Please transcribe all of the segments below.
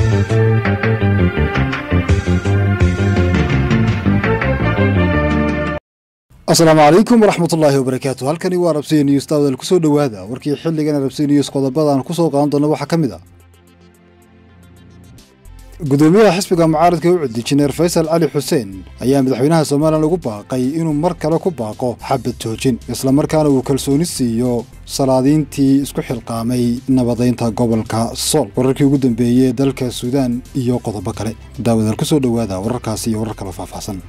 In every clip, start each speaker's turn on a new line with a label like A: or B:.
A: asalaamu calaykum waraxmat ullaahi wabarakaatu halkani waa rabsiya news daawadaal kusoo dhowaada warkii xilligana rabsiya news qodobadaan kusoo qaadan doona waxaa ka mid ah gudoomiyaha xisbiga mucaaradka u cudi jineer faysal cali xuseen ayaa madaxweynaha somalilan ugu baaqay inuu mar kale ku baaqo xabad joojin islamarkaana uu kalsooni siiyo salaadiintii isku xilqaamay nabadaynta gobolka sool wararkii ugu dambeeyey dalka suudaan iyo qodobo kale daawadaal kusoo dhowaada wararkaasi iyo warar kale faahfaahsan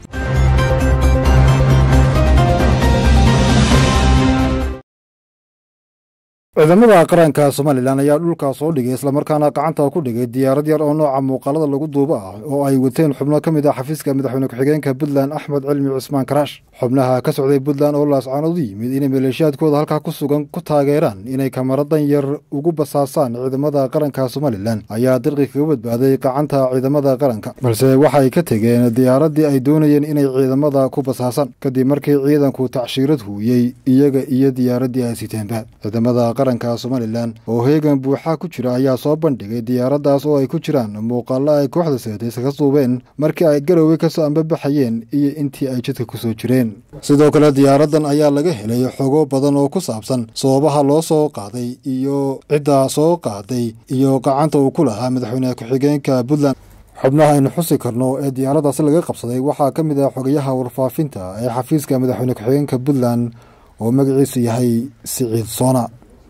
A: ciidamada qaranka somalilan ayaa dhulkaa soo dhigay islamarkaana gacanta ku dhigay diyaarad yar oo nooca muuqaalada lagu duubo ah oo ay wateen xubno ka mid ah xafiiska madaxweyne ku-xigeenka puntland axmed cilmi cismaan karaash xubnaha ka socday puntland oo laascaanood u yimid inay maleeshiyaadkooda halkaa ku sugan ku taageeraan inay kamaradan yar ugu basaasaan ciidamada qaranka somalilan ayaa dirqi kaga badbaaday gacanta ciidamada qaranka balse waxay ka tegeen diyaaradii ay doonayeen inay ciidamada ku basaasaan kadib markii ciidanku tacshiirad huuyey iyaga iyo diyaaradii ay siteenba qaranka somalilan oo heegan buuxa ku jira ayaa soo bandhigay diyaaraddaas oo ay ku jiraan muuqaalo ay kooxda seedays ka duubeen markii ay garowey kasoo ambabaxayeen iyo intii ay jidka kusoo jireen sidoo kale diyaaraddan ayaa laga helay xogo badan oo ku saabsan sababaha loo soo qaaday iyo cidda soo qaaday iyo gacanta uu ku lahaa madaxweyne ku-xigeenka puntland xubnaha aynu xusi karno ee diyaaraddaasi laga qabsaday waxaa ka mid ah xogayaha warfaafinta ee xafiiska madaxweyne ku-xigeenka puntland oo magaciisu yahay siciid soona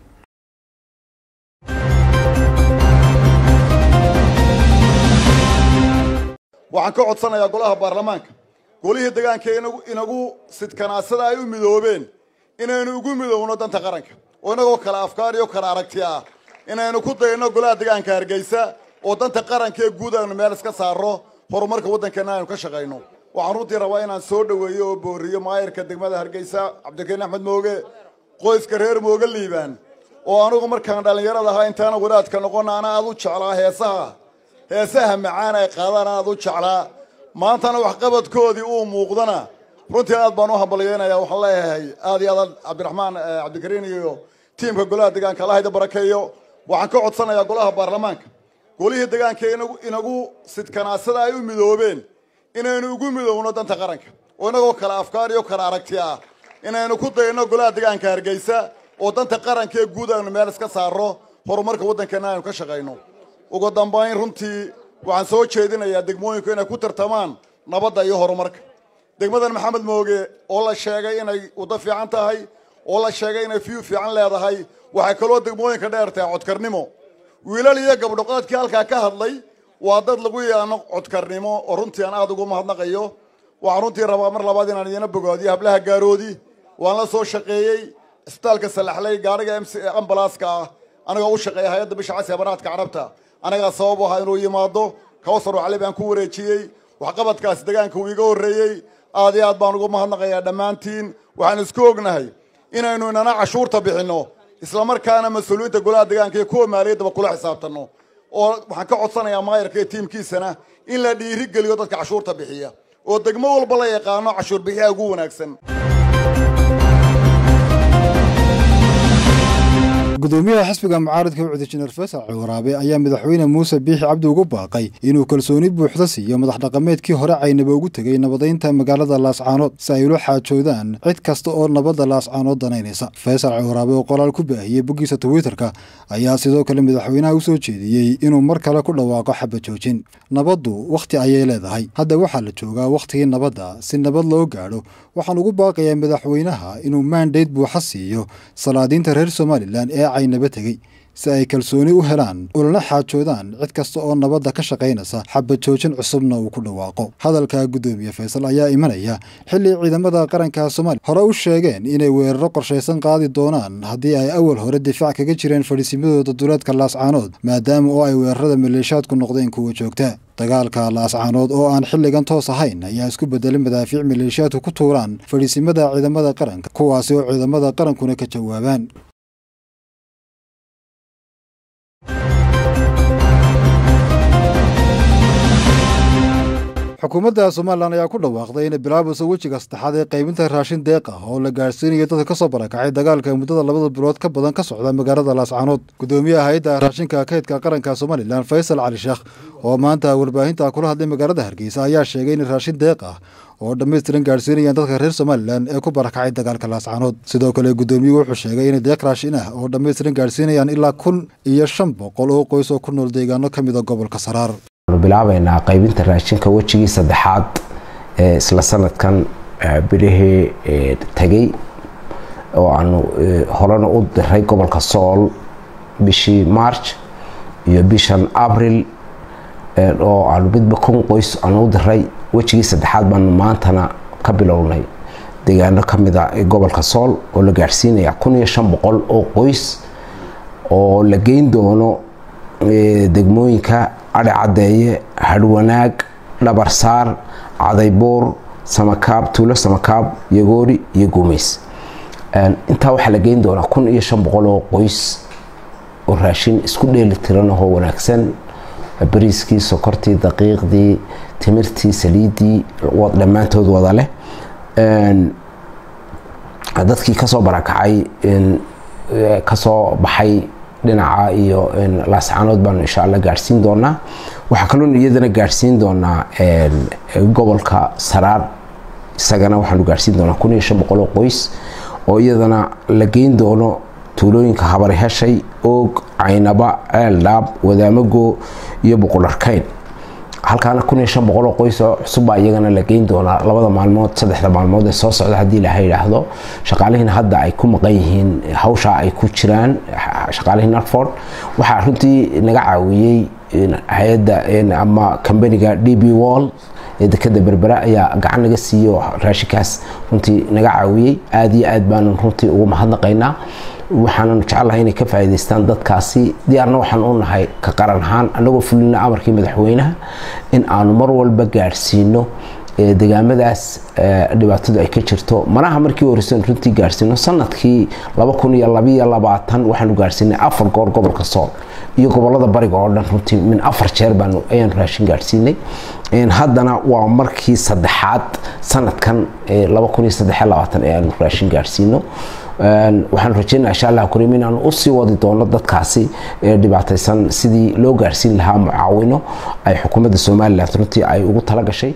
B: waxaan ka codsanayaa golaha baarlamaanka golihii degaanka inagu sidkanaasada ay u midoobeen inaynu ugu midowno danta qaranka oo inagoo kale afkaar iyo kale aragti ah inaynu ku dayno golaha degaanka hargeysa oo danta qaranka ee guud aynu meel iska saarno horumarka waddankeena aynu ka shaqayno waxaan runtii rabaa inaan soo dhoweeyo oo booriyo maayirka degmada hargeysa cabdikariin axmed mooge qoyska reer mooge liibaan oo anugu markaan dhallinyarada ahaa intaana wadaadka noqona ana aad u jeclaa heesaha heesaha macaan ay qaadaan aad u jeclaa maantana waxqabadkoodii uu muuqdana runtii aad baan u hambalyeynaya waxaan leeyahay aad iyo aad cabdiraxmaan cabdikariin iyo tiimka golaha degaanka allahayda barakeeyo waxaan ka codsanayaa golaha baarlamaanka golihii degaanka inagu sidkanaasada ay u midoobeen inaynu ugu midowno danta qaranka oo inagoo kale afkaar iyo kale aragti ah inaynu ku dayno golaha degaanka hargeysa oo danta qaranka ee guud aynu meel iska saarno horumarka waddankeena aynu ka shaqayno ugu dambayn runtii waxaan soo jeedinayaa degmooyinku inay ku tartamaan nabadda iyo horumarka degmadan maxamed mooge oo la sheegay inay waddo fiican tahay oo la sheegay inay fiyu fiican leedahay waxay kaloo degmooyinka dheer tahay codkarnimo wiilal iyo gabdhoqaadkii halkaa ka hadlay waa dad lagu yaano codkarnimo oo runtii aan aada ugu mahadnaqayo waxaan runtii rabaa mar labaad inaan idiina bogaadiyo hablaha gaaroodi waan la soo shaqeeyey isbitaalka salaxley gaariga ambalaska ah anigoo u shaqeeya hay-adda bisha casi abanaadka carabta anagaa sabab u ahaa inuu yimaado kawsar cali baan ku wareejiyey waxqabadkaasi degaanka uu iga horreeyey aad iyo aad baan ugu mahadnaqayaa dhammaantiin waxaan isku ognahay inaynu inana cashuurta bixinno islamarkaana mas-uuliyiinta golaha degaanka iyo kuwa maaliyaddaba kula xisaabtanno oo waxaan ka codsanayaa maayarka iyo tiimkiisana in la dhiiri geliyo dadka cashuurta bixiya oo degmo walba la yaqaano cashuur bixiyaha ugu wanaagsan
A: gudoomiyaha xisbiga mucaaradka u cudi jineer faysal ciwaraabe ayaa madaxweyne muuse biixi cabdi ugu baaqay inuu kalsooni buuxda siiyo madax dhaqameedkii hore caynaba ugu tegey nabadaynta magaalada laascaanood si ay ula xaajoodaan cid kasta oo nabadda laascaanood danaynaysa faysal ciwaraabe oo qoraal ku baahiyey boggiisa twitterka ayaa sidoo kale madaxweynaha u soo jeediyey inuu mar kale ku dhawaaqo xabad joojin nabaddu wakhti ayay leedahay hadda waxaa la joogaa wakhtigii nabadda si nabad loo gaadho waxaan ugu baaqayaa madaxweynaha inuu maandayd buuxa siiyo salaadiinta reer somalilan ee caynaba tegey si ay kalsooni u helaan ulana xaajoodaan cid kasta oo nabadda ka shaqaynaysa xabad joojin cusubna uu ku dhawaaqo hadalka guddoomiye faysal ayaa imanaya xilli ciidamada qaranka soomaaliya hore u sheegeen inay weeraro qorshaysan qaadi doonaan haddii ay awal hore difaac kaga jireen fadhiisimadooda duleedka laascaanood maadaama oo ay weerarada maleeshaadku noqdeen kuwa joogta dagaalka laascaanood oo aan xilligan toos ahayn ayaa isku bedelay madaafiic maleeshiyaadku ku tuuraan fadhiisimada ciidamada qaranka kuwaasi oo ciidamada qarankuna ka jawaabaan xukuumadda somalilan ayaa ku dhawaaqday inay bilaabayso wejiga saddexaad ee qaybinta raashin deeq ah oo la gaadhsiinayo dadka ka soo barakacay dagaalka muddada labada bilood ka badan ka socda magaalada laascaanood guddoomiyaha hay-adda raashinka kaydka qaranka somalilan faysal cali sheekh oo maanta warbaahinta kula hadlay magaalada hargeysa ayaa sheegay in raashin deeq ah oo dhammaystiran gaadhsiinayaan dadka reer somalilan ee ku barakacay dagaalka laascaanood sidoo kale guddoomiyuhu wuxuu sheegay inay deeq raashin ah oo dhammaystiran gaadhsiinayaan ilaa kun iyo shan boqol oo qoys oo ku nool deegaano ka mida gobolka saraar
C: waxaanu bilaabaynaa qaybinta raashinka wejigii saddexaad ee isla sanadkan bilihii tegey oo aanu horena u diray gobolka sool bishii march iyo bishan abril oo aanu midba kun qoys aanu u diray wejigii saddexaad baanu maantana ka bilownay deegaano ka mid a gobolka sool oo la gaadhsiinaya kun iyo shan boqol oo qoys oo la geyn doono degmooyinka adhi caddeeye hadhwanaag dhabarsaar cadaybuur samakaab tuulo samakaab yagoori iyo guumeys intaa waxaa la geyn doonaa kun iyo shan boqol oo qoys oo raashin isku dheeli tiran ahoo wanaagsan bariiskii sokortii daqiiqdii timirtii saliiddii dhammaantood wada leh dadkii kasoo barakacay kasoo baxay dhinaca iyo laascaanood baanu insha alla gaadhsiin doonaa waxaa kaloon iyadana gaadhsiin doonaa gobolka saraar isagana waxaanu gaadhsiin doonaa kun iyo shan boqol oo qoys oo iyadana la geyn doono tuulooyinka habari heshay oog caynaba ceeldhaab wadaamago iyo boqolarkayn halkaana kun iyo shan boqol oo qoys oo cusubbaa iyagana la geyn doonaa labada maalmood saddexda maalmood ee soo socda haddii ilaha yidhaahdo shaqaalihiina hadda ay ku maqan yihiin hawshaa ay ku jiraan shaqaalihii narford waxaa runtii naga caawiyey hay-adda ama kambaniga d b wall ee dekada berbera ayaa gacan naga siiyo raashinkaas runtii naga caawiyey aada iyo aad baanu runtii ugu mahadnaqaynaa waxaananu jecelahay inay ka faa'iidaystaan dadkaasi diyaarna waxaan u nahay ka qaran ahaan annagoo fulina amarkii madaxweynaha in aanu mar walba gaadhsiino degaamadaas dhibaatadu ay ka jirto manaha markii horeysan runtii gaadhsiino sanadkii laba kun iyo labiyo labaatan waxaanu gaadhsiinay afar goor gobolka sool iyo gobolada bariga oo dhan runtii min afar jeer baanu ayaanu raashin gaadhsiinay haddana waa markii saddexaad sanadkan laba kun iyo saddex labaatan ee aanu raashin gaadhsiino waxaan rajeynaa insha allah karim inaanu usii wadi doono dadkaasi ee dhibaataysan sidii loo gaarhsiin lahaa mucaawino ay xukuumadda somalilan runtii ay ugu tala gashay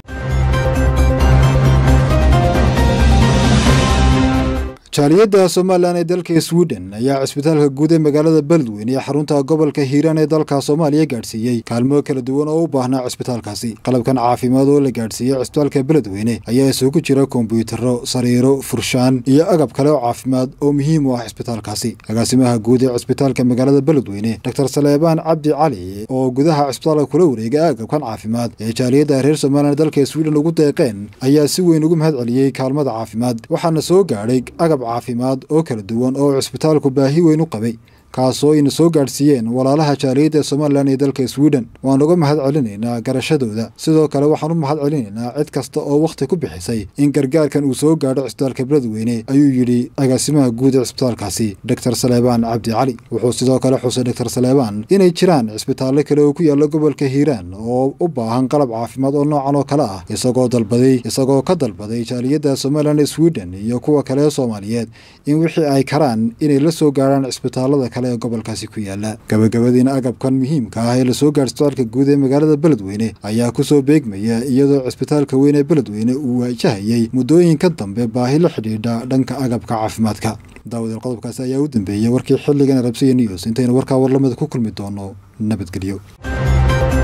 A: jaaliyadda somalilan ee dalka sweden ayaa cisbitaalka guud ee magaalada beledweyne ee xarunta gobolka hiiraan ee dalka soomaaliya gaadhsiiyey kaalmo kala duwan oo u baahnaa cisbitaalkaasi qalabkan caafimaad oo la gaadhsiiyey cisbitaalka beledweyne ayaa isugu jira kombyutaro sariiro furshaan iyo agab kale oo caafimaad oo muhiim u ah cisbitaalkaasi agaasimaha guud ee cisbitaalka magaalada beledweyne doctor saleebaan cabdi cali oo gudaha cisbitaalka kula wareegay agabkan caafimaad ee jaaliyadda reer somalilan ee dalka sweden ugu deeqeen ayaa si weyn ugu mahad celiyey kaalmada caafimaad waxaana soo gaadhay agab caafimaad oo kala duwan oo cisbitaalku baahi weyn u qabay kaasoo ayna soo gaadhsiiyeen walaalaha jaaliyadda somalilan ee dalka sweden waan uga mahad celinaynaa garashadooda sidoo kale waxaan u mahad celinaynaa cid kasta oo wakhti ku bixisay in gargaarkan uu soo gaadho cisbitaalka beledweyne ayuu yidhi agaasimaha guud ee cisbitaalkaasi doctor saleebaan cabdi cali wuxuu sidoo kale xusay doctor saleebaan inay jiraan cisbitaallo kale oo ku yaalla gobolka hiiraan oo u baahan qalab caafimaad oo noocan oo kale ah isagoo dalbaday isagoo ka dalbaday jaaliyadda somalilan ee sweden iyo kuwa kale ee soomaaliyeed in wixii ay karaan inay la soo gaadhaan cisbitaallada kale ee gobolkaasi ku yaala gabagabadiina agabkan muhiimka ah ee lasoo gaadh cisbitaalka guud ee magaalada beledweyne ayaa kusoo beegmaya iyadoo cisbitaalka weyn ee beledweyne uu waajahayay muddooyinka dambe baahi la xidhiidha dhanka agabka caafimaadka daawadeel qodobkaasi ayaa u dambeeyey warkii xilligan arabsiya news intaynu warkaa warlamida ku kulmi doono nabadgelyo